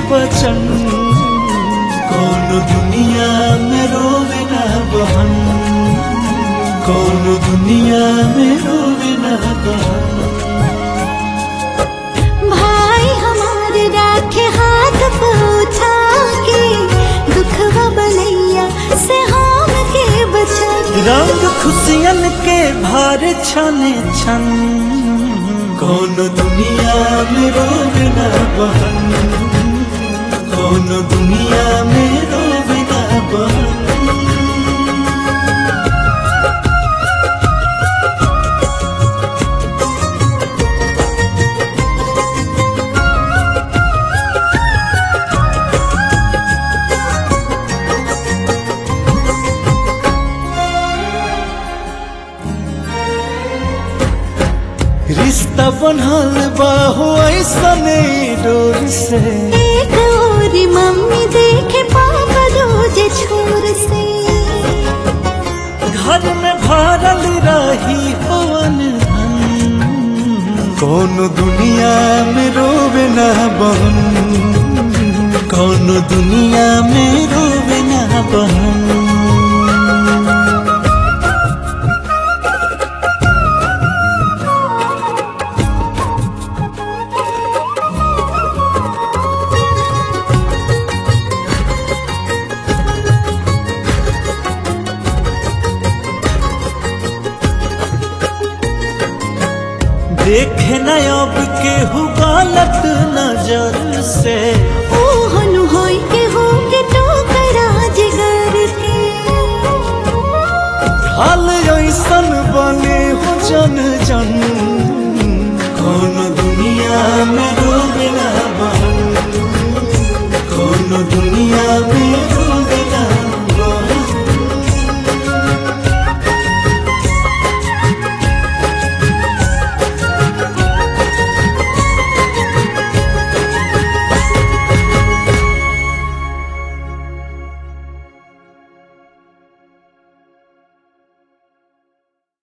बचन कौन दुनिया में रोवे ना बहन कौन दुनिया में रोवे ना बहन भाई हमारे राखे हाथ पूछा के दुखवा बलैया से हम के बचा के रंग खुशियन के भार छने छन कौन दुनिया में रोवे ना बहन कौन दुनिया में रोवे ना बहन रिश्ता बनल बाहो ऐसने डोर से एक और मम्मी देखे पापा रोज छोर से घर में भरल रही हवन कौन दुनिया में रोवे ना बहन कौन दुनिया में रोवे ना बहन देखे न अब केहू गलत नजर से ओ हनु होई के हो के टोकरा जिगर के हाल ऐसन बने हो जन जन कौन दुनिया में डूबे ना बहन कौन दुनिया में